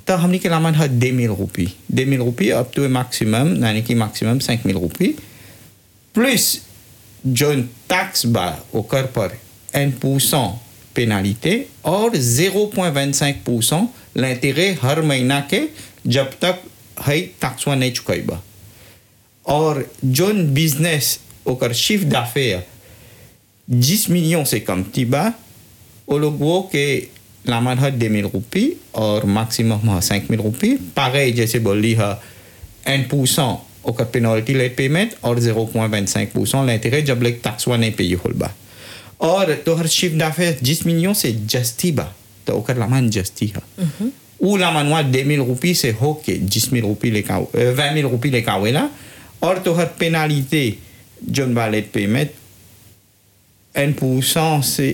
तो हमने के लामन है दे मिल रुपी दे मिल रुपी अप टू मैक्सिमम यानी कि मैक्सिमम cinq मिल रुपी प्लस जो टैक्स बा ओकर पर एन परसेंट पेनालिटे और 0.25 परसेंट l'intérêt हर महीना के जब तक है टैक्सवा नहीं चुकाइबा और जोन बिजनेस ओकर शिफ्ट d'affaires 10 millions से कम थी बा वो लोग वो के लामन है 2000 रुपी और मैक्सिमम है 5000 रुपी pareil जैसे बोली है एन परसेंट ओकर पेनल्टी लेट पेमेंट और 0.25 परसेंट l'intérêt जब लेक टैक्सवा नहीं पे होल बा और तो हर शिफ्ट d'affaires 10 millions से जस्ती बा तो ओकर लामन जस्ती है ou la manoir 2000 roupies c'est hockey 10 000 roupies les cas 20 000 roupies les cas là or tu as pénalité John Ballet payment 1% c'est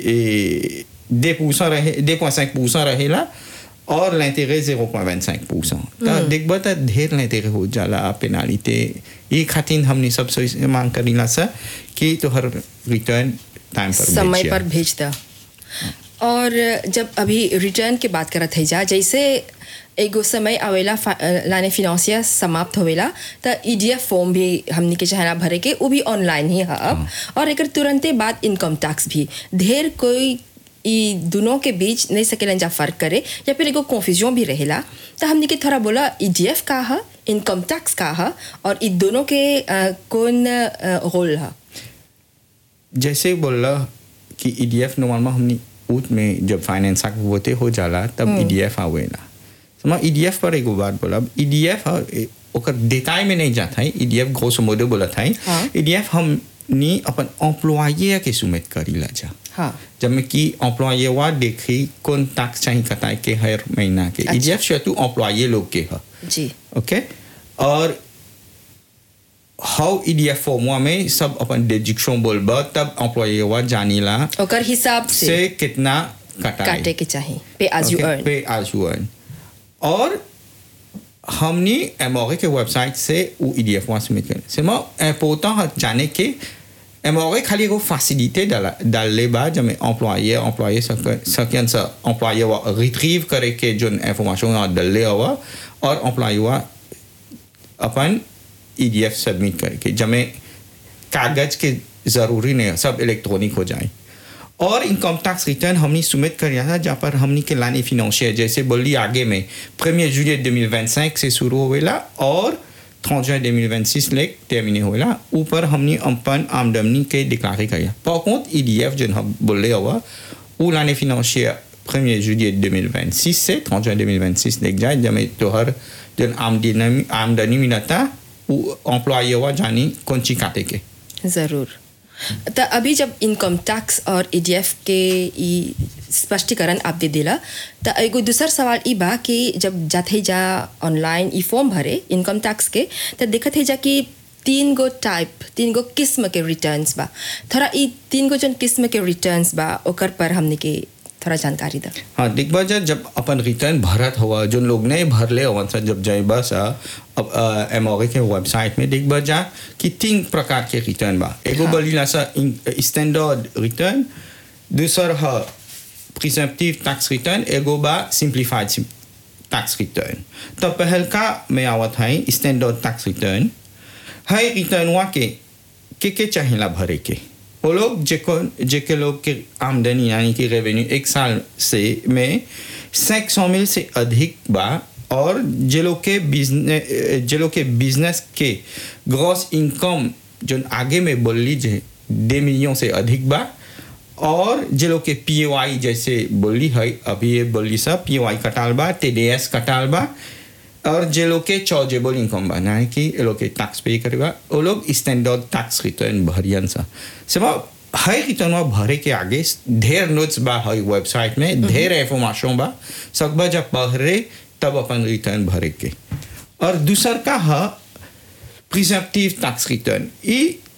2% रहे 2.5% रहे là और l'intérêt 0.25% तो देख बता ढेर l'intérêt हो जाला पेनालिटी ये खातिर हमने सब से मांग करीला सा कि तो हर रिटर्न टाइम पर समय भेजिया। पर भेज दा और जब अभी रिटर्न के बात करत है जा जैसे एगो समय आवेला फा- लाने फिनंसिया समाप्त होवेला त ईडीएफ फॉर्म भी हमनी के चाहना भरे के वो भी ऑनलाइन ही है अब और एकर तुरंते बाद इनकम टैक्स भी ढेर कोई ई दोनों के बीच नहीं सकेलन जा फर्क करे या फिर एगो कन्फ्यूजन भी रहेला तो हमनी के थोड़ा बोला ईडीएफ का है इनकम टैक्स का है और ई दोनों के अ, कौन रोल है जैसे बोला कि ईडीएफ नॉर्मल हमने ऊट में जब फाइनेंस एक्ट होते हो जाला तब ईडीएफ आवेला समा ईडीएफ पर एगो बात बोला ईडीएफ ओकर डिटेल में नहीं जाता है ईडीएफ घोष मोदे बोला था हाँ। ईडीएफ हम नी अपन एम्प्लॉये के सुमित करी ला जा हाँ जब में कि एम्प्लॉये वा देखी कौन टैक्स चाहिए कताए के हर महीना के अच्छा। ईडीएफ शेतु एम्प्लॉये लोग के है जी ओके और हाउ ईडीएफ फॉर्मुआ में सब अपन डिजिक्शन बोलबा तब एम्प्लॉये वा जानीला ओकर हिसाब से से कितना कटाए काटे के चाहिए pay as you earn pay as you earn और हमने एमओरे के वेबसाइट से वो ईडीएफ वहाँ सबमिट करें से मैं इम्पोर्टेंट है जाने के एमओरे खाली एगो फैसिलिटी डाल डालले बा जब एम्प्लॉये एम्प्लॉये सकन सा एम्प्लॉये वा रिट्रीव करे के जो इंफॉर्मेशन डालले हुआ और एम्प्लॉये वा अपन ईडीएफ सबमिट करके जब कागज के ज़रूरी नहीं है सब इलेक्ट्रॉनिक हो जाए और इनकम टैक्स रिटर्न हमने सबमिट कर था जहाँ पर हमने के लाने फिनेंशियर जैसे बोली आगे में प्रीमियर जुलियट 2025 से शुरू होवेला और 30 जुin 2026 लेक टर्मिने होवेला ऊपर हमने अपन आमदनी के डिक्लारे किया par contre ईडीएफ जो हम बोले हुआ वो लाने फिनेंशियर प्रीमियर जुलियट 2026 से 30 juin 2026 लेक जाए जब में तोहर जो आमदनी आमदनी मिलता वो एम्प्लॉय हुआ जानी कौन ची काटे के जरूर तो अभी जब इनकम टैक्स और ईडीएफ के ई स्पष्टीकरण आप दे दिला तो एगो दूसर सवाल ई बा कि जब जाते जा ऑनलाइन ई फॉर्म भरे इनकम टैक्स के तो देखत है जा कि तीन गो टाइप तीन गो किस्म के रिटर्न्स बा थोड़ा ई तीन गो जन किस्म के रिटर्न्स बा ओकर पर हमने के थोड़ा जानकारी दा हाँ देखबा जा जब अपन रिटर्न भरत हुआ जो लोग नहीं भरले हवन सा जब जाइबा सा अब एम के वेबसाइट में देखबा जा कि तीन प्रकार के रिटर्न बा एगो हाँ। बोलीला सा स्टैंडर्ड रिटर्न दूसर है प्रिजम्पटिव टैक्स रिटर्न एगो बा सिंप्लीफाइड टैक्स रिटर्न तो पहल का में आवत है स्टैंडर्ड टैक्स रिटर्न है रिटर्न हुआ के के के चाहिला भरे के वो लोग जेको जेके लोग के आमदनी यानी कि रेवेन्यू एक साल से में सैक सौ मिल से अधिक बा और जे लोग के बिजनेस जे लोग के बिजनेस के ग्रॉस इनकम जो आगे में बोल लीजिए दे मिलियन से अधिक बा और जे लोग के पी जैसे बोली है अभी ये बोली सब पी कटाल बा टी डी एस कटाल बा और जे लोग के चार्जेबल इनकम बा ना कि ये लोग के टैक्स पे करेगा वो लोग स्टैंडर्ड टैक्स रिटर्न भरियन सा सब हर रिटर्न भरे के आगे ढेर नोट्स बा हर वेबसाइट में ढेर इंफॉर्मेशन बा सकबा जब पढ़े तब अपन रिटर्न भरे के और दूसर का है प्रिजम्पटिव टैक्स रिटर्न ये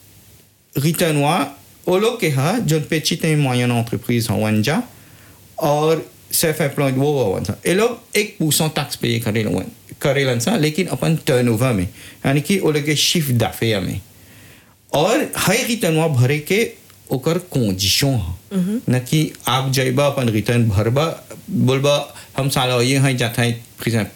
रिटर्न हुआ वो लोग के है जो पेचित मोयन एंटरप्राइज हवन जा और सेल्फ एम्प्लॉयड वो हवन सा ये लोग एक परसेंट टैक्स पे करेलन करेलन सा लेकिन अपन टर्नओवर में यानी कि वो लोग के शिफ्ट दाफे में और हर रिटर्न हुआ भरे के ओकर कंडीशन है न कि आप जाइबा अपन रिटर्न भरबा बोलबा हम साला ये हैं जाता है